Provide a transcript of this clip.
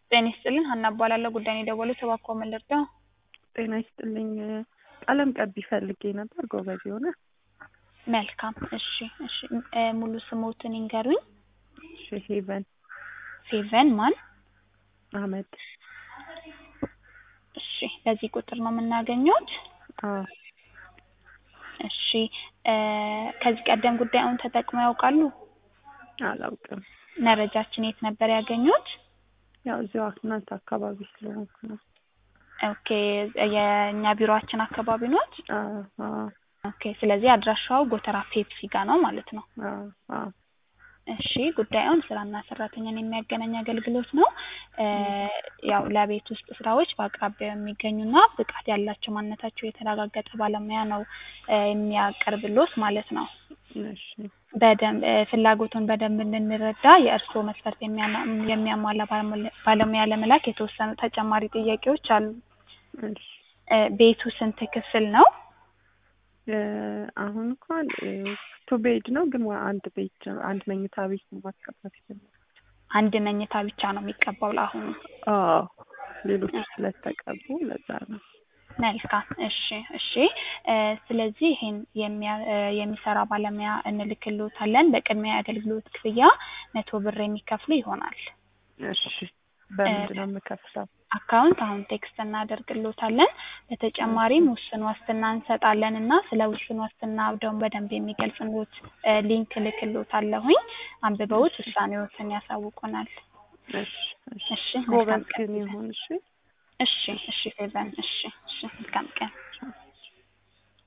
ጤና ይስጥልን ሀና እባላለሁ። ጉዳይን የደወሉት እባክዎ ምን ልርዳው? ጤና ይስጥልኝ። ቀለም ቀቢ ፈልጌ ነበር ጎበዝ የሆነ መልካም እሺ እሺ እ ሙሉ ስሞትን ይንገሩኝ። እሺ ሄቨን ሴቨን ማን? አህመድ እሺ በዚህ ቁጥር ነው የምናገኘውት? አዎ እሺ እ ከዚህ ቀደም ጉዳዩን ተጠቅመው ያውቃሉ? አላውቅም። መረጃችን የት ነበር ያገኙት? ያው እዚሁ እናንተ አካባቢ ስለሆንኩ ነው። ኦኬ የእኛ ቢሮአችን አካባቢ ኖት? አዎ አዎ ኦኬ ስለዚህ አድራሻው ጎተራ ፔፕሲ ጋር ነው ማለት ነው። አዎ አዎ እሺ ጉዳዩን ስራና ሰራተኛን የሚያገናኝ አገልግሎት ነው። እ ያው ለቤት ውስጥ ስራዎች በአቅራቢያው የሚገኙና ብቃት ያላቸው ማንነታቸው የተረጋገጠ ባለሙያ ነው እ የሚያቀርብሎት ማለት ነው። እሺ በደንብ እ ፍላጎቱን በደንብ እንድንረዳ የእርስዎ መስፈርት የሚያማ የሚያሟላ ባለሙያ ባለሙያ ለመላክ የተወሰኑ ተጨማሪ ጥያቄዎች አሉ። እሺ እ ቤቱ ስንት ክፍል ነው? እ አሁን እንኳን እ ቱ ቤድ ነው ግን ዋ- አንድ ቤት አንድ መኝታ ቤት ነው ማስገባት ይፈልጋል። አንድ መኝታ ብቻ ነው የሚቀባው ለአሁኑ? አዎ ሌሎቹ ስለተቀቡ ለዛ ነው። መልካም እሺ እሺ እ ስለዚህ ይሄን የሚያ እ የሚሰራ ባለሙያ እንልክልዎታለን። በቅድሚያ የአገልግሎት ክፍያ መቶ ብር የሚከፍሉ ይሆናል። እሺ በምንድን ነው የምከፍለው? አካውንት አሁን ቴክስት እናደርግልዎታለን። በተጨማሪም ውስን ዋስትና እንሰጣለን እና ስለ ውስን ዋስትና ደግሞ በደንብ የሚገልጽልዎት እ ሊንክ እልክልዎታለሁኝ። አንብበውት ውሳኔዎትን ያሳውቁናል። እሺ እሺ እሺ ጎበዝ መልካም ቀን ግን ይሁን እሺ። እሺ እሺ ፌቨን እሺ እሺ መልካም ቀን